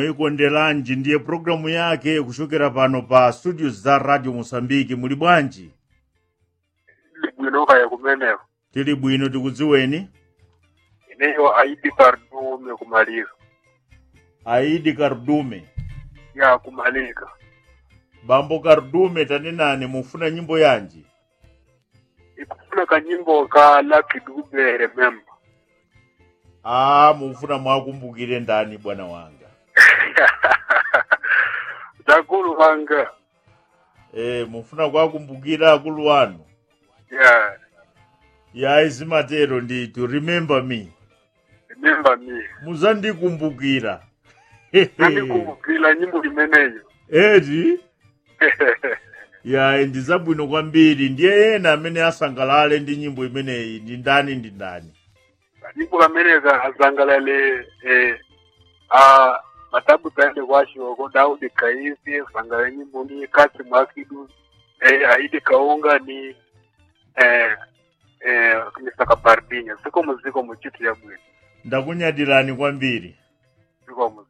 mwayikondelanji ndiye programu yake kuchokera pano pa studio za radio mosambiki muli bwanji bwino kaya kumeneko tili bwino tikudziweni ineyo aidi kardume kumalika aidi kardume ya kumalika bambo kardume tanenani mufuna nyimbo yanji ikufuna kanyimbo ka Lucky Dube remember a mufuna mwakumbukire ndani bwana wanga zakulu wanga e, mufuna kwakumbukira akulu wanu ya yayi zimatero ndithu remember me remember me muzandikumbukira nandikumbukira nyimbo imeneyo eti yayi ndizabwino kwambiri ndiye ena amene asangalale ndi nyimbo imeneyi ndi ndani ndi ndani nyimbo kameneka azangalale eh, a matabu taende kwashoko Daudi Kaisi sangala nyimbo ni kasi mwakidu eh, aidi kaunga ni eh, eh, misaka pardinya siko muziko muchitu ya bwino ndakunyadirani kwambiri siko muziko